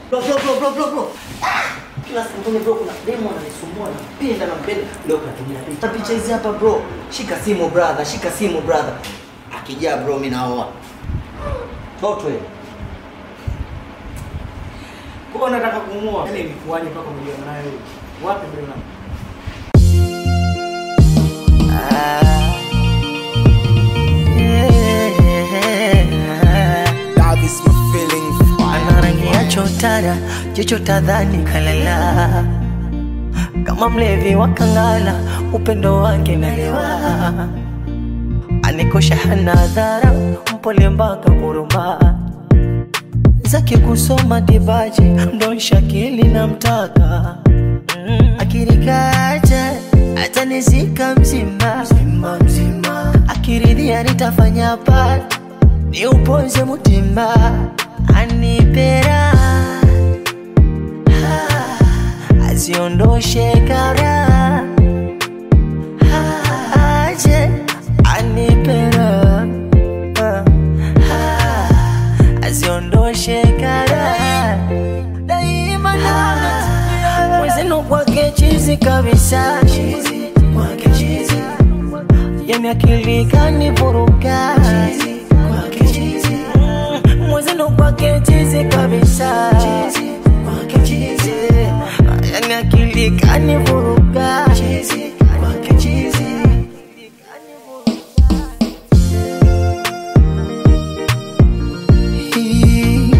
Bro, bro, bro, bro, bro, bro. Ah! Kila siku kwenye bro kuna demo ananisumbua nampenda nampenda. Leo katumia picha. Picha hizi hapa bro. Shika simu brother, shika simu brother. Akijaa bro mimi naoa. Totwe. Kwa nataka kumuoa. Yaani ilikuwaje mpaka umeliona naye huyu? Wapi ndio na? Love is my feeling. ana rangi ya chotara, jicho tadhani kalala, kama mlevi wa kangala, upendo wake nalewa, anikosha hana hadhara, mpole mpaka kuruma zake kusoma dibaji, ndo shakili na mtaka mm. akirikacha atanizika mzima mzima mzima, akiridhia nitafanya pati ni uponze mutima anipera Ah, aziondoshe kara Ah, aje anipera Ah, ah, aziondoshe kara daima na mwezenu kwake chizi kabisa kwake chizi yani akili kanivuruga Mm, mwezenu kwake chizi kabisa yani akili kanivuruga Hii.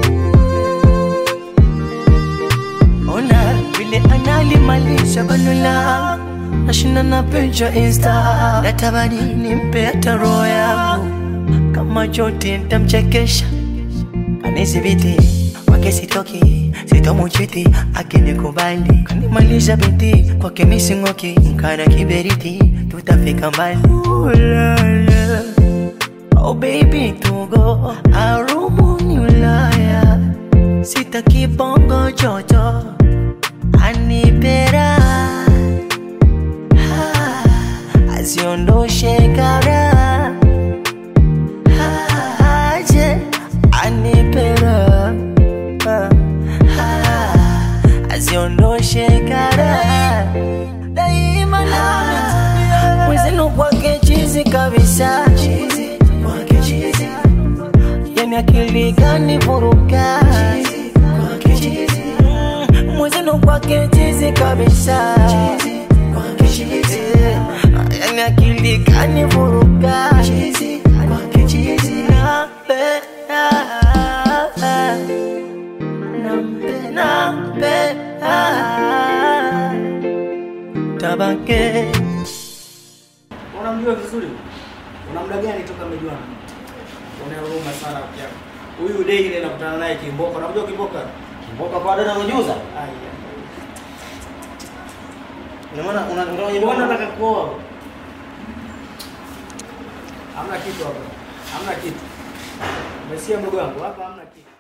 Ona vile analimalisha bano langu nashinda na picha insta natamani nimpe hata roho yangu kama chote ntamchekesha kanizibiti kwake sitoki sitomuchiti akinikubali kanimalisha binti kwake mising'oki mkana kiberiti tutafika mbali Ooh, la, la. Oh baby tugo arumuni Ulaya sitaki bongo jojo anipera Ah, aziondoshe kara Ah, aje anipera Ah, ah, aziondoshe kara daima na mwezenu kwake chizi kabisa yani akili gani vuruga Mm, mwezenu kwake chizi kabisa yani akili gani vuruga Nampenda, nampenda, tabake Unamjua vizuri? Una muda gani toka mmejuana? Una huruma sana pia. Huyu dei ile nakutana naye Kimboka. Unamjua Kimboka? Mboka kwa dada unajuza? Aya. Ina maana una ndio wenye Mbona nataka kuoa? Hamna kitu hapa. Hamna kitu. Umesikia mdogo wangu? Hapa hamna kitu.